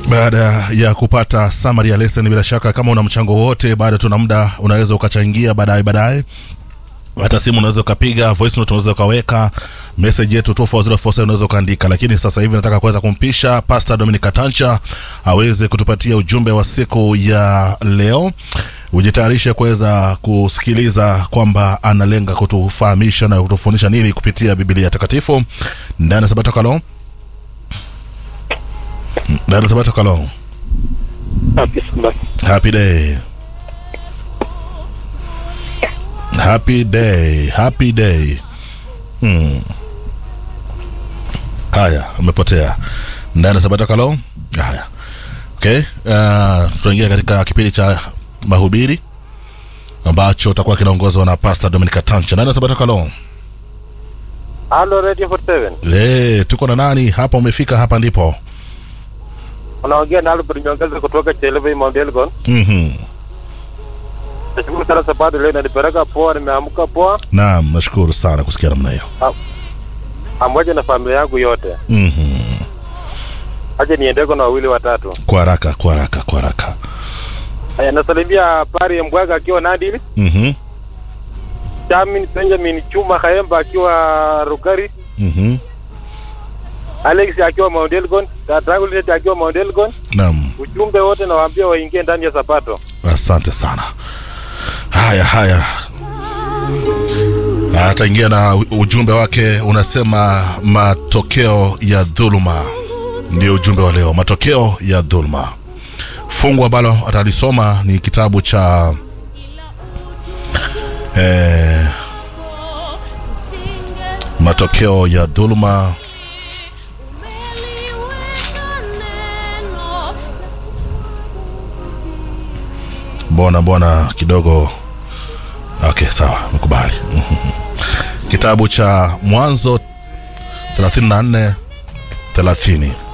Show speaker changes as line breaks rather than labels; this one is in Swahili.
baada ya kupata summary ya lesson bila shaka kama una mchango wote bado tuna muda unaweza ukachangia baadaye baadaye hata simu unaweza ukapiga voice note unaweza ukaweka message yetu 24047 unaweza ukaandika lakini sasa hivi nataka kuweza kumpisha pastor Dominic Tancha aweze kutupatia ujumbe wa siku ya leo ujitayarishe kuweza kusikiliza kwamba analenga kutufahamisha na kutufundisha nini kupitia Biblia takatifu ndani ya Sabato Kalon ndani ya Sabato Kalon
Happy Sabbath.
happy day happy day happy day hmm. haya amepotea ndani ya Sabato Kalon haya okay uh, tunaingia katika kipindi cha mahubiri ambacho takuwa kinaongozwa na Pastor Dominic Tancha ndani ya Sabato Kalon
Halo Radio 47.
le tuko na nani hapa umefika hapa ndipo
Unaongea na Albert Nyongeza kutoka Chelebe Mount Elgon.
mhm
Nashukuru sana sababu leo inanipeleka poa, nimeamka poa
naam nashukuru sana kusikia namna hiyo
pamoja na familia yangu yote.
mhm
Aje niendeko na wawili watatu.
kwa haraka kwa haraka kwa haraka
Haya, nasalimia Pari Mbwaga akiwa Nandi,
mhm
Chamin Benjamin Chuma Khaemba akiwa Rugari,
mhm
Alex akiwa Mount Elgon, Tatangu Linet akiwa Mount Elgon.
naam
Ujumbe wote nawaambia waingie ndani ya Sabato.
asante sana haya haya ataingia na u- ujumbe wake unasema matokeo ya dhuluma ndio ujumbe wa leo matokeo ya dhuluma fungu ambalo atalisoma ni kitabu cha eh, matokeo ya dhuluma mbona mbona kidogo okay sawa mkubali kitabu cha mwanzo 34 30